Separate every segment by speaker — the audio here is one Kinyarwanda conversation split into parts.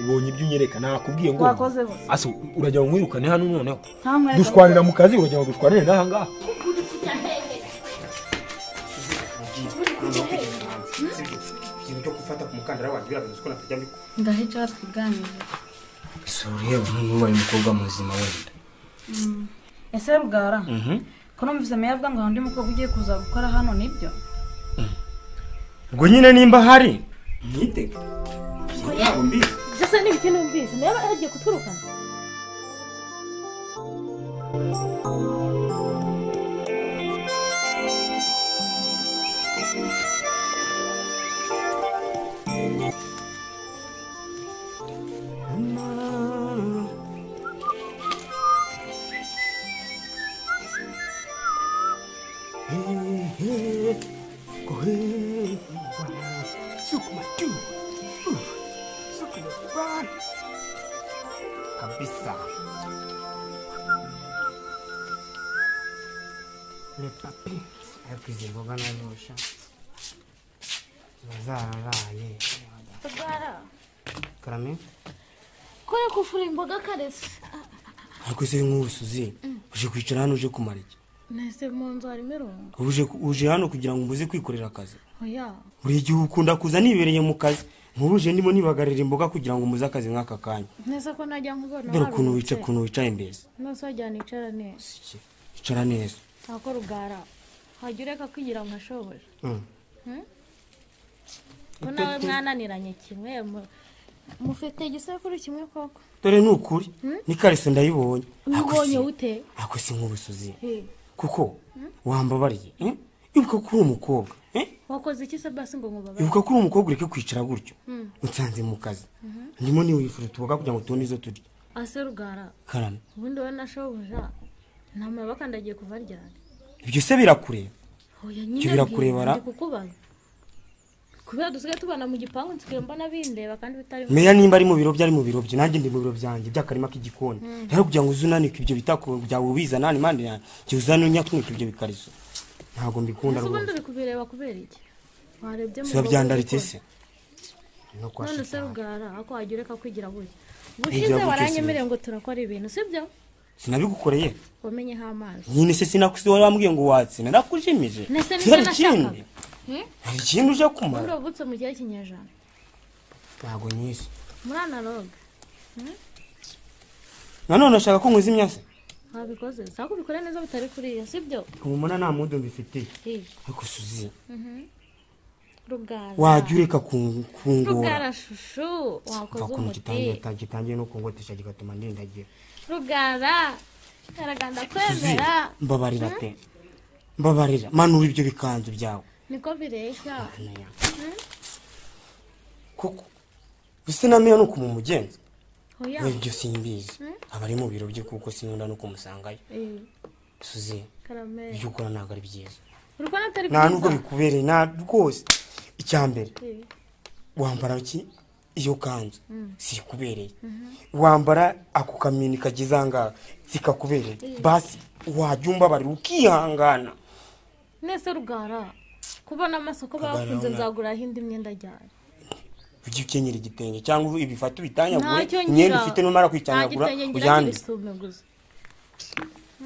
Speaker 1: ubonye ibyo unyereka nakubwiye ngo
Speaker 2: wakoze bose
Speaker 1: aso urajya ngo mwirukane hano noneho
Speaker 2: nta mwanya
Speaker 1: dushwanira mu kazi urajya ngo dushwanire n'aha ngaha
Speaker 3: ikintu cyo gufata ku mukandara wanjye biragaragaza ko natajya mbikora
Speaker 4: ngaho icyo twiganirira
Speaker 3: sore nk'ubu ubaye umukobwa muzima wenda
Speaker 2: ese rugara ko numvise meya avuga ngo hari undi mukobwa ugiye kuza gukora hano nibyo
Speaker 3: ubwo nyine nimba hari mwitege ntabwo mbizi
Speaker 5: ibyo asa n'ibiti numvise nawe aba yagiye kuturukana
Speaker 3: kabisa repapi ariko izi mboga nazosha zararaye
Speaker 5: rwara
Speaker 3: karame
Speaker 5: kore kuvura imboga karese
Speaker 3: ariko se nk'ubu suzi uje kwicara hano uje kumara iki
Speaker 5: nese mu nzu harimo irungu
Speaker 3: uje uje hano kugira ngo umuze kwikorera akazi
Speaker 5: oya
Speaker 3: buri gihe ukunda kuza nibereye mu kazi nk'ubu uje ndimo nibagarira imboga kugira ngo umuze akazi nk'aka kanya
Speaker 5: nese ko najya nkubona
Speaker 3: dore ukuntu wica ukuntu wicaye mbese
Speaker 5: nose wajyana icara neza
Speaker 3: icara neza
Speaker 5: ntabwo rugara wajya ureka kwigira amashoboje
Speaker 3: Mm.
Speaker 5: ko nawe mwananiranye kimwe mu- mufite igisekuru kimwe koko
Speaker 3: dore ni ukuri ni kariso ndayibonye Ariko
Speaker 5: ubonye
Speaker 3: si-
Speaker 5: ute
Speaker 3: ariko si nk'ubu suzi
Speaker 5: He,
Speaker 3: kuko wambabariye eh? ibuka ko uri umukobwa eh?
Speaker 5: wakoze iki se basi ngo nkubabare
Speaker 3: ibuka ko uri umukobwa ureke kwicara gutyo unsanze mu kazi ndimo niwifura utuboga kugira ngo tubone izo turya
Speaker 5: ase rugara
Speaker 3: karame
Speaker 5: ubundi wowe na shobuja nta mabaka ndagiye kuva ryari
Speaker 3: ibyo se birakureba Ibyo
Speaker 5: oya nyine
Speaker 3: birakurebera.
Speaker 5: ndi kukubaza kubera dusigaye tubana mu gipangu nsigaye mbona bindeba kandi bitari
Speaker 3: meya nimba ari mu biro bye ari mu biro bye nanjye ndi mu biro byanjye by'akarima k'igikoni rero kugira ngo uze unanike ibyo bitako byawe ubizana hano impande yanjye jya uzane unyatunike ibyo bikariso ntabwo mbikunda
Speaker 5: ese ubundi
Speaker 3: rwose
Speaker 5: uri kubireba kubera iki warebye mu
Speaker 3: siba
Speaker 5: rugo
Speaker 3: byandaritse
Speaker 5: uri
Speaker 3: se no
Speaker 5: gukora. none se
Speaker 3: kwashaka
Speaker 5: rugara ako wajya ureka kwigira gutya
Speaker 3: Ibyo
Speaker 5: ubushize
Speaker 3: yavuze
Speaker 5: waranyemereye ngo turakora ibintu sibyo
Speaker 3: sinabigukoreye
Speaker 5: wamenyeho amazi
Speaker 3: nyine se sinakusi wari wambwiye ngo watsi narakujimije
Speaker 5: Nese nibyo
Speaker 3: hari
Speaker 5: nashakaga.
Speaker 3: ikindi
Speaker 5: Hmm?
Speaker 3: hari ikindi uje
Speaker 5: ubundi
Speaker 3: kumara
Speaker 5: wavutse mu gihe cy'inyejana
Speaker 3: ntabwo nyizi
Speaker 5: muri analoga
Speaker 3: nanone ashaka ko nkuza imyase
Speaker 5: wabikoze sako ubikore neza bitari kuri iyo sibyo
Speaker 3: umumana nta mudu mbifitiye
Speaker 5: Hi,
Speaker 3: ariko suzi
Speaker 5: rugara
Speaker 3: wajya ureka kun- kungora
Speaker 5: rugara shushu wakoze
Speaker 3: ukuntu gitangiye
Speaker 5: umuti
Speaker 3: gitangiye no kungotesha kigatuma ndindagira
Speaker 5: rugara karaganda
Speaker 3: Suzi,
Speaker 5: kwemera
Speaker 3: mbabarira pe mbabarira manura ibyo bikanzu byawe
Speaker 5: niko bireshya
Speaker 3: Naya. kuko bisa na meya ni ukumumugenza
Speaker 5: oya
Speaker 3: we ibyo simbizi aba ari mu biro bye kuko sinkunda no kumusangayo
Speaker 5: Eh,
Speaker 3: suzi
Speaker 5: karameri
Speaker 3: ibyo ukora ntabwo ari byiza
Speaker 5: urukona atari
Speaker 3: nta nubwo bikubereye nta rwose icya mbere
Speaker 5: Eh,
Speaker 3: wambara ki iyo kanzu sikubereye wambara ako kamini kageze ahangaha zikakubereye basi wajya umbabarira ukihangana
Speaker 5: nese rugara kubona amasoko bakunze
Speaker 3: Rugara,
Speaker 5: nzaguraho indi myenda ajyana
Speaker 3: ujye ukenyera igitenge cyangwa ibifata ubitanyagure
Speaker 5: ntacyo
Speaker 3: imyenda
Speaker 5: ngira
Speaker 3: ufite numara
Speaker 5: nta
Speaker 3: kwitanyagura
Speaker 5: gitenge ngira
Speaker 3: uyande
Speaker 5: ngirisume gusa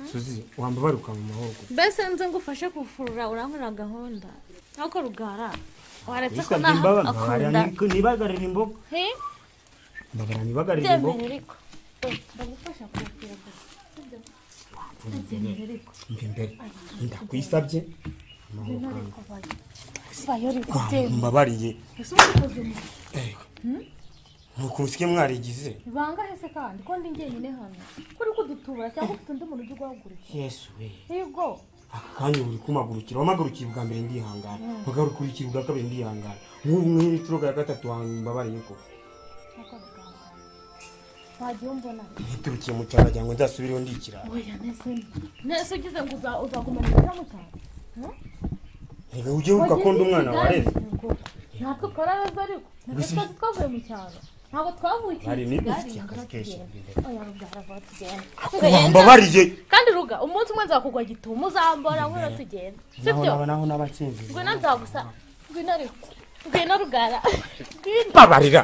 Speaker 3: suzi wambabaruka mu mahoro
Speaker 5: mbese nze ngufashe kufurura urankorera gahunda ariko rugara waretse ko
Speaker 3: Yisabye
Speaker 5: naho
Speaker 3: imbabazi,
Speaker 5: akunda
Speaker 3: mbabarira nibagarira imboga
Speaker 5: he
Speaker 3: mbabarira nibagarira
Speaker 5: byemere
Speaker 3: imboga
Speaker 5: ariko Eh, ndagufasha kufura gusa
Speaker 3: mbe imbere ndakwisabye amahoro kandi
Speaker 5: bayo uri
Speaker 3: Kwa-
Speaker 5: kubyemera
Speaker 3: mbabariye
Speaker 5: ese ubu ukoze umuti
Speaker 3: nuko musike mwarigize
Speaker 5: ibanga hese kandi ko ndi njyenyine hano kuri kudutubura cyangwa ufite undi muntu ujya uguhagurukira
Speaker 3: yesu we
Speaker 5: yego
Speaker 3: aka kanya uri kumagurukira wamagurukira ubwa mbere ndihangana wagarukurikira ubwa kabiri ndihangana nk'ubu nk'iri turoga ya gatatu mbabariye ko
Speaker 5: nkuko bigana wagiye umbona
Speaker 3: niturukiye mu cyaro wagira ngo nzasubireho ndikirara
Speaker 5: oya nese nese ugize ngo uza- uzagumana ibyo mutanga
Speaker 3: reka ujye wibuka ko ndi umwana wareze
Speaker 5: natwe ukarabeza ariko natwe twavuye mu cyaro ntabwo twavukiye
Speaker 3: Bari
Speaker 5: i
Speaker 3: ni
Speaker 5: Kigali,
Speaker 3: ufite akazi kenshi.
Speaker 5: tugende. oya rugara vuba tugende
Speaker 3: wambabariye
Speaker 5: kandi ruga umunsi umwe nzakugwa gitumo uzambora nk'ura tugenda
Speaker 3: naho
Speaker 5: sibyo
Speaker 3: naba naho n'abatsinzi
Speaker 5: ngwino nzagusa ngwino ariko ngwino rugara ngwino
Speaker 3: babarira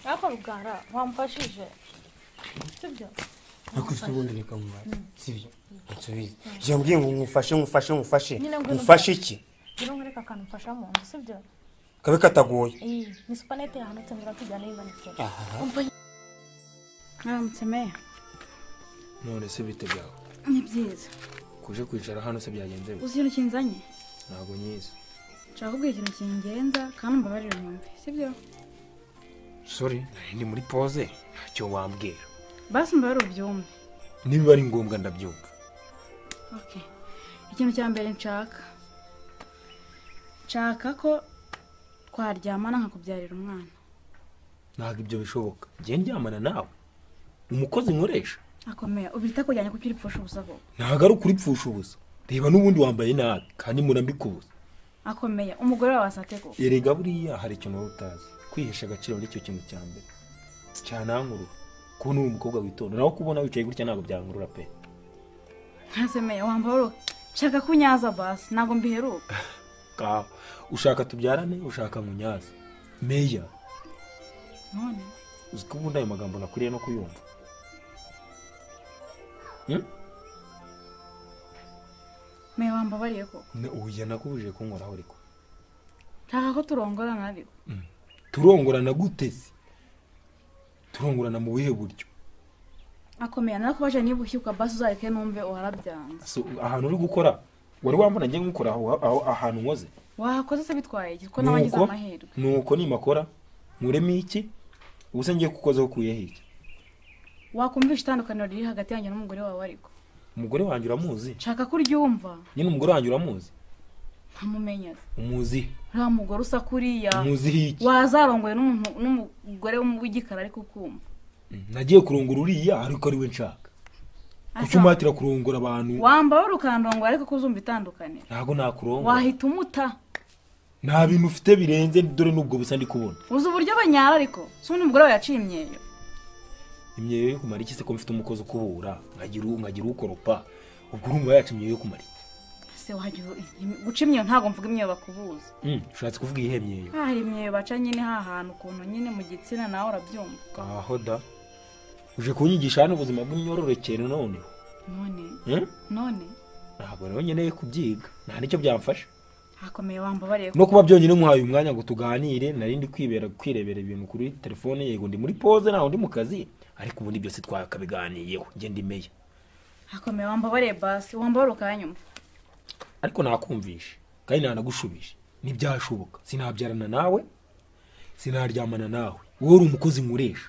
Speaker 5: ariko rugara wamfashije sibyo
Speaker 3: nakubise ubundi reka nkubare sibyo nsubize yambwiye ngo ngufashe ngufashe ngufashe
Speaker 5: Nyine ngwino
Speaker 3: ngufashe iki
Speaker 5: ngwino nkwereka akantu mfasha mu nzu sibyo
Speaker 3: kabe katagoye
Speaker 5: iyi ni supanete yahanutse ngwino tujyane yimanitse
Speaker 3: Aha.
Speaker 5: Umva
Speaker 2: mwaramutse meya
Speaker 1: none se bite byawe
Speaker 2: ni byiza
Speaker 1: kuje kwicara hano se byagenze bite?
Speaker 2: uzi ikintu kinzanye
Speaker 1: ntabwo nyizi
Speaker 2: nshaka kubwira ikintu kingenza kandi umbabarire mwumve sibyo
Speaker 1: sori nari ndi muri poze ntacyo wambwira
Speaker 2: basi umbabarire ubyumve
Speaker 1: niba ari ngombwa ndabyumva
Speaker 2: Okay. ikintu cya mbere nshaka nshaka ko twaryamana nkakubyarira umwana
Speaker 1: ntabwo ibyo bishoboka njye ndyamana nawe umukozi nkoresha
Speaker 2: akomeye ubita kujyanye kuko uri pfusha ubusa koko
Speaker 1: ntabwo ari ukuripfusha ubusa reba n'ubundi wambaye nabi kandi murambikubuza
Speaker 2: akomeye umugore wawe asate koko
Speaker 1: erega buriya hari ikintu wowe utazi kwihesha agaciro nicyo kintu cya mbere cyanankurura kubona uri umukobwa witonda nawe kubona wicaye gutya ntabwo byankurura pe
Speaker 2: ntasemeye wambabarire nshaka kunyaza basi ntabwo mbiheruka
Speaker 1: ka ushaka tubyarane ushaka nkunyaza meya
Speaker 2: none
Speaker 1: uzi ko ubundi ayo magambo nakuriye no kuyumva Hmm?
Speaker 2: meya wambabariye koko
Speaker 1: Ne- oya nakubujije kunkoraho ariko
Speaker 2: nshaka ko turongorana ariko
Speaker 1: turongorana gutezi turongorana mu buhe buryo
Speaker 2: akomeye narakubaje niba ushyuka basi uzareke numve warabyanze
Speaker 1: So, ahantu uri gukora wari wambona njye nkukoraho aho ahantu nkoze
Speaker 2: wahakoze se bitwaye iki ko nawe ngize
Speaker 1: nuko
Speaker 2: amahirwe
Speaker 1: nuko nimakora nkuremo iki ubuse ngiye kukozeho ukuyeho iki
Speaker 2: wakumvisha itandukaniro riri hagati yanjye n'umugore wawe ariko
Speaker 1: umugore wanjye uramuzi
Speaker 2: nshaka ko uryumva
Speaker 1: nyine umugore wanjye uramuzi
Speaker 2: ntamumenya
Speaker 1: umuzi
Speaker 2: nta mugore usa kuriya
Speaker 1: umuziho iki
Speaker 2: wazarongoye n'umuntu n'umugore w'igikara ariko ukumva
Speaker 1: Mm, nagiye kurongora uriya ariko ari we nshaka kuki umatira kurongora abantu
Speaker 2: wambawe ukandongora ariko ko uzumva itandukaniro
Speaker 1: ntabwo nakurongora
Speaker 2: wahita umuta
Speaker 1: nta bintu ufite birenze dore n'ubwo busa ndi kubona
Speaker 2: uzi uburyo banyara ariko si undi mugore wawe yaciye imyeyo
Speaker 1: imyeyo yo kumara iki se ko mfite umukozi ukubura nkagira u- nkagira ukoropa ubwo urumva yacu imyeyo yo kumara iki
Speaker 2: se wagira imyeyo- guca imyeyo ntabwo mvuga imyeyo bakubuza
Speaker 1: Mm, ushatse kuvuga iyihe myeyo
Speaker 2: hari imyeyo baca nyine hahantu ukuntu nyine mu gitsina nawe urabyumva
Speaker 1: aho da uje kunyigisha hano ubuzima bw'imyororokere none
Speaker 2: none
Speaker 1: Hmm?
Speaker 2: none
Speaker 1: ntabwo rero nkeneye kubyiga nta nicyo byamfasha
Speaker 2: hakomeye wambabariye
Speaker 1: no kuba byonyine umuhaye umwanya ngo tuganire nari ndi kwibera kwirebera ibintu kuri telefone yego ndi muri pose ntaho ndi mu kazi ariko ubundi byose twakabiganiyeho njye ndi meya
Speaker 2: hakomeye wambabariye basi wambabare ukanyumva
Speaker 1: ariko nakumvishe kandi nanagushubije ntibyashoboka sinabyarana nawe sinaryamana nawe wowe uri umukozi nkoresha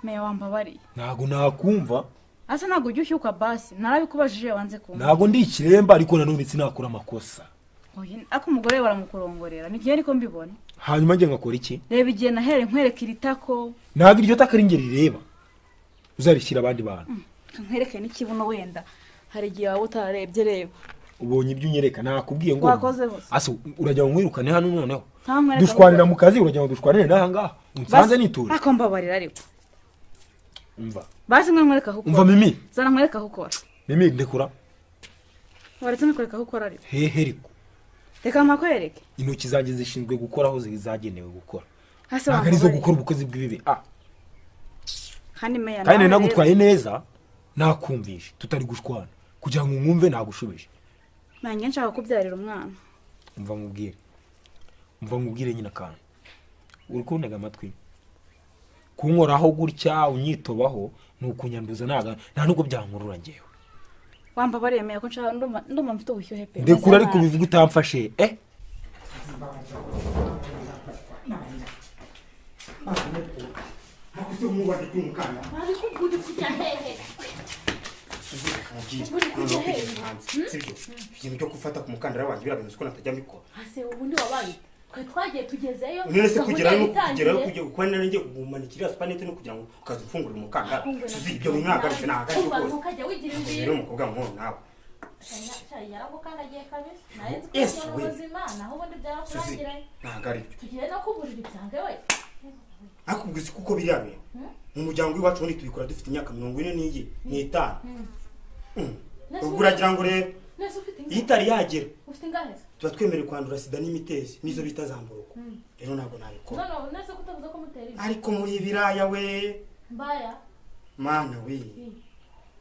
Speaker 2: meya wambabariye
Speaker 1: ntabwo nakumva
Speaker 2: asa ntabwo ujya ushyuka basi narabikubajije wanze kumva
Speaker 1: ntabwo ndi ikiremba ariko nanone sinakora amakosa
Speaker 2: Oya, ariko umugore we baramukurongorera ni byo niko mbibona
Speaker 1: hanyuma njye ngakora iki
Speaker 2: reba igihe nahereye nkwereka iri tako
Speaker 1: ntabwo iryo taka ari njye rireba uzarishyira abandi bantu
Speaker 2: nkwereke n'ikibuno wenda hari igihe waba utarebye reba
Speaker 1: ubonye ibyo unyereka nakubwiye ngo
Speaker 2: Wakoze bose.
Speaker 1: asa urajya ngo mwirukane hano noneho
Speaker 2: Nta mwereka
Speaker 1: dushwanira
Speaker 2: gusa.
Speaker 1: mu kazi urajya ngo dushwanire n'aha ngaha unsanze
Speaker 2: Basi-
Speaker 1: nitura
Speaker 2: ariko mbabarira ariko
Speaker 1: umva
Speaker 2: basi mwe nkwereka aho
Speaker 1: umva
Speaker 2: ukora
Speaker 1: mimi
Speaker 2: zana nkwereka aho ukora
Speaker 1: mimi ndekura
Speaker 2: waretse nkwereka aho ukora ariko
Speaker 1: hehe riko
Speaker 2: reka mpakwereke
Speaker 1: intoki zanjye zishinzwe gukora aho zi- zagenewe gukora
Speaker 2: hasi
Speaker 1: ntabwo arizo
Speaker 2: wambabarira.
Speaker 1: gukora ubukozi bw'ibibi Ah,
Speaker 2: kandi meya
Speaker 1: kandi nari
Speaker 2: nawe rero,
Speaker 1: nagutwaye neza nakumvishe tutari gushwana kugira ngo nkumve nagushubije
Speaker 2: nanjye nshaka kubyarira umwana
Speaker 1: umva nkubwire umva nkubwire nyine akantu uri kuntega amatwi kunkoraho gutya unyitobaho ni ukunyanduza ntaga nta nubwo byankurura ngewe
Speaker 2: wambabariye meya ko nshaka ndumva ndumva mfite ubushyuhe pe
Speaker 1: ndekura ariko bivuga utamfashe eh
Speaker 3: nakubise nkubare ry'umukanda sibyo ibintu byo gufata ku mukandara wanjye birabinuze ko natajya mbikora
Speaker 5: ase ubundi wabaye twe twagiye tugezeyo
Speaker 3: none se
Speaker 5: gahunda
Speaker 3: kugerayo
Speaker 5: yatangiye.
Speaker 3: kugerayo kujya gukora nari njye gumanikira supanete no kugira ngo ukaza ufungura umukandara
Speaker 5: Kumva
Speaker 3: si
Speaker 5: na-
Speaker 3: ibyo bintu nahagaritse nahagaritse
Speaker 5: Kumva
Speaker 3: rwose
Speaker 5: ntukajya wigira imbibi.
Speaker 3: rero umukobwa nk'uwo nawe
Speaker 5: Shayi yaragukandagiye kabisa nawe nzi ko
Speaker 3: Yes,
Speaker 5: uri
Speaker 3: we.
Speaker 5: muzima naho ubundi
Speaker 3: suzi
Speaker 5: byarakurangiranye
Speaker 3: ntabwo ari byo
Speaker 5: tugiye no kuburira ibyange we
Speaker 3: ariko ubwo uzi kuko biriya bintu mu muryango w'iwacu ubundi tubikora dufite imyaka mirongo ine n'iyi n'itanu Mm. ubwo uragira ngo rero
Speaker 5: nese ufite
Speaker 3: iyo itari yagera
Speaker 5: ufite ingahe
Speaker 3: tuba twemerewe kwandura sida n'imitezi nizo bita zamburuko rero ntabwo nabikora
Speaker 5: no nese kutavuze ko mutera ibi
Speaker 3: ariko muri ibiraya we
Speaker 5: mbaya
Speaker 3: mana we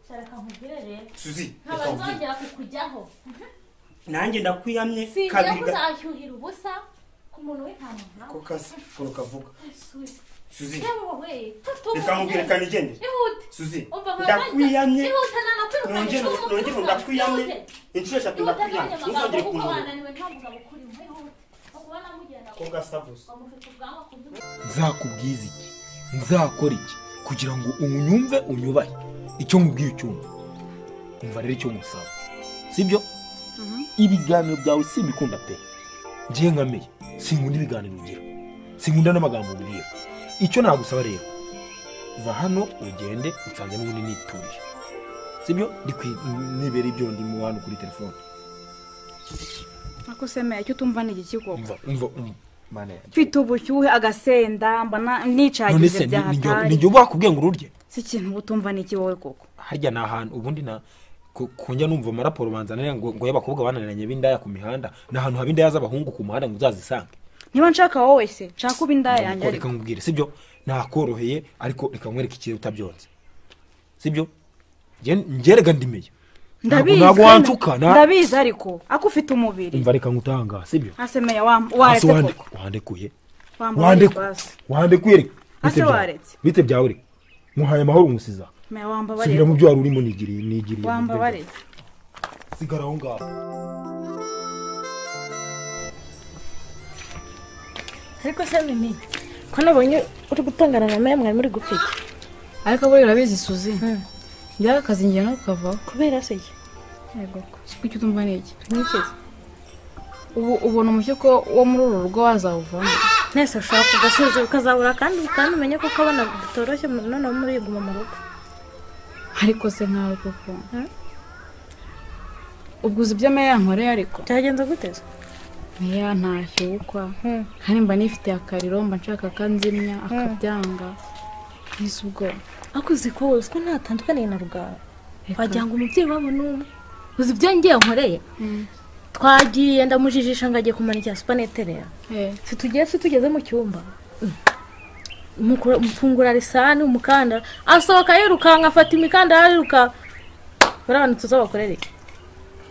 Speaker 5: sharaka nkubwire rero
Speaker 3: suzi
Speaker 5: ntabwo
Speaker 3: reka nkubwire.
Speaker 5: nzongera kukujyaho
Speaker 3: nanjye ndakwiyamye
Speaker 5: sinjya
Speaker 3: kabiri ga-
Speaker 5: kuzahyuhira ubusa ku muntu w'intama
Speaker 3: ko kazi ukuntu kavuga suzi reka nkubwire
Speaker 5: reka
Speaker 3: kandi igende suzi ndakwiyamye
Speaker 5: ndakwiyamye
Speaker 3: nongere nongere ndakwiyamye inshuro eshatu ndakwiyamye ntuzongere kumpamura ko gasa gusa
Speaker 1: nzakubwiza iki nzakora iki kugira ngo unyumve unyubahe icyo nkubwiye ucyumva umva rero icyo ngusaba sibyo ibiganiro byawe simbikunda pe ngiye nkameye sinkunda ibiganiro ugira sinkunda n'amagambo ubwira icyo nagusaba rero va hano ugende usanze n'ubundi nituriye sibyo Ndi kwi- nibera ibyo ndimo hano kuri telefone
Speaker 2: ariko semeye icyo utumva ni iki koko
Speaker 1: umva umva umva mana yanjye
Speaker 2: mfite ubushyuhe agasenda mbona
Speaker 1: none
Speaker 2: nicagize
Speaker 1: se ni- ni igihe- ni
Speaker 2: byahatari
Speaker 1: igihe uba wakubwiye ngo ururye
Speaker 2: si ikintu uba utumva ni iki wowe koko
Speaker 1: harya ni ahantu ubundi na ku- kunjya numva amaraporo banzanira ngo ngo y'abakobwa bananiranye b'indaya ku mihanda ni ahantu haba indaya z'abahungu ku muhanda ngo uzazisange
Speaker 2: niba nshaka wowe se nshaka uba indaya yanjye
Speaker 1: Ariko
Speaker 2: ariko
Speaker 1: reka nkubwire sibyo nakoroheye ariko reka nkwereke ikirere utabyonze sibyo Nge- ngerega ndimeye Ntabwo-
Speaker 2: ndabizi
Speaker 1: ntabwo
Speaker 2: kandi-
Speaker 1: wancuka na-
Speaker 2: ndabizi ariko ako ufite umubiri
Speaker 1: umva reka ngutanga sibyo
Speaker 2: asemeye wam- waretse
Speaker 1: Ase wande-
Speaker 2: koko
Speaker 1: wandekuye
Speaker 2: Wambaye
Speaker 1: wandekuye
Speaker 2: basi.
Speaker 1: wandekuye reka
Speaker 2: Ase
Speaker 1: Bite byawe?
Speaker 2: waretse.
Speaker 1: bite byawe reka muhaye amahoro nkusiza
Speaker 2: Semeye wambabarire.
Speaker 1: subira mu byo wari urimo nigiriye nigiriye
Speaker 2: wambabarire
Speaker 1: sigara aho ngaho
Speaker 5: ariko se mimi ko nabonye uri gutongana na maya mwari muri gupfika
Speaker 2: ariko buriya urabizi suzi njyaho akazi ngiye no kukavaho
Speaker 5: kubera se iki
Speaker 2: yego siko icyo utumva ni iki
Speaker 5: ntikize
Speaker 2: ubu ubona umucyo ko wo muri uru rugo wazawuvamo
Speaker 5: nese ushobora kugasuzura ukazabura kandi kandi umenye kuko abana bitoroshye noneho muri guma mu rugo
Speaker 2: ariko se nkawe koko ubwo uzi ibyo meya yankoreye ariko
Speaker 5: byagenze guteza
Speaker 2: meya ntashye wukwa kandi mba nifitiye akariro mba nshaka akanzimya akabyanga nise ubwoba
Speaker 5: ariko uzi ko uzi ko ntatandukaniye na rugara
Speaker 2: Reka.
Speaker 5: wagira ngo umubyeyi wabo ni umwe uzi ibyo ngiye nkoreye twagiye ndamujijisha ngo agiye kumanikira supanete rero
Speaker 2: Eh,
Speaker 5: si tugiye si tugeze mu cyumba Umukura- umufungura risani umukandara asohoka yirukanka afata imikandara yiruka buriya bantu tuzabakorere iki?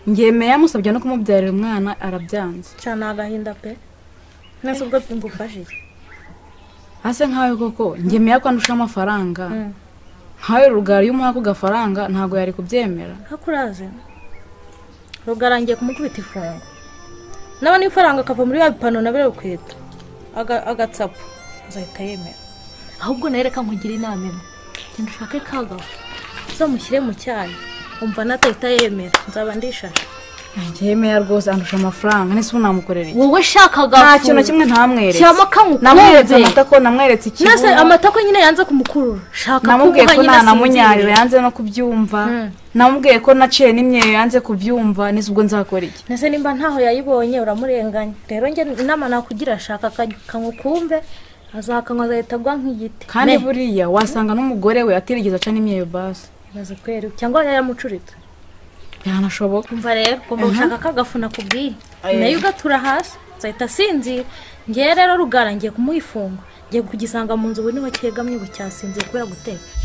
Speaker 2: ngiye meya amusabye no kumubyarira umwana arabyanze
Speaker 5: cyane agahinda pe nese ubwo ngufashe iki?
Speaker 2: hase nkawe koko ngiye meya ko andusha amafaranga nkawe rugari iyo umuha ako gafaranga ntabwo yari kubyemera
Speaker 5: ariko urazi rugara ngiye kumukubita ifunga nabona ifaranga akava muri ya bipano na biriya bikwita Aga- agatsapa azahita yemera ahubwo nawe reka nkugira inama imwe genda ushake kagafu uzamushyire mu cyayi umva natahita yemera nzaba ndishashe
Speaker 2: ngiye meya rwose andusha amafaranga nese ubu namukorera iki
Speaker 5: wowe shaka agafu
Speaker 2: nta kintu na kimwe ntamweretse
Speaker 5: Shyiramo akantu
Speaker 2: namweretse
Speaker 5: ukumve.
Speaker 2: amata ko namweretse
Speaker 5: nase
Speaker 2: ikibuno
Speaker 5: amata ko nyine yanze kumukurura shaka
Speaker 2: namubwiye
Speaker 5: kumuha
Speaker 2: ko
Speaker 5: nyine
Speaker 2: nanamunyarira
Speaker 5: asinziriye.
Speaker 2: yanze no kubyumva
Speaker 5: Mm.
Speaker 2: namubwiye ko naciye n'imyeyo yanze kubyumva nese ubwo nzakora iki
Speaker 5: nese nimba ntaho yayibonye uramurenganya rero njye inama nakugira shaka akantu kumve azakanywa agahita agwa nk'igiti
Speaker 2: kandi
Speaker 5: Me.
Speaker 2: buriya wasanga n'umugore we atirigeze aca n'imyeyo basi
Speaker 5: bimaze kwera cyangwa yayamucurita
Speaker 2: byanashoboka
Speaker 5: kumva rero ugomba gushaka akagafuna kubwiye
Speaker 2: Aye.
Speaker 5: nayo ugatura hasi azahita asinzira ngewe rero rugara ngiye kumuha ifunga ngiye kugisanga mu nzu ubu niho cyegamye ubu cyasinziye kubera guteka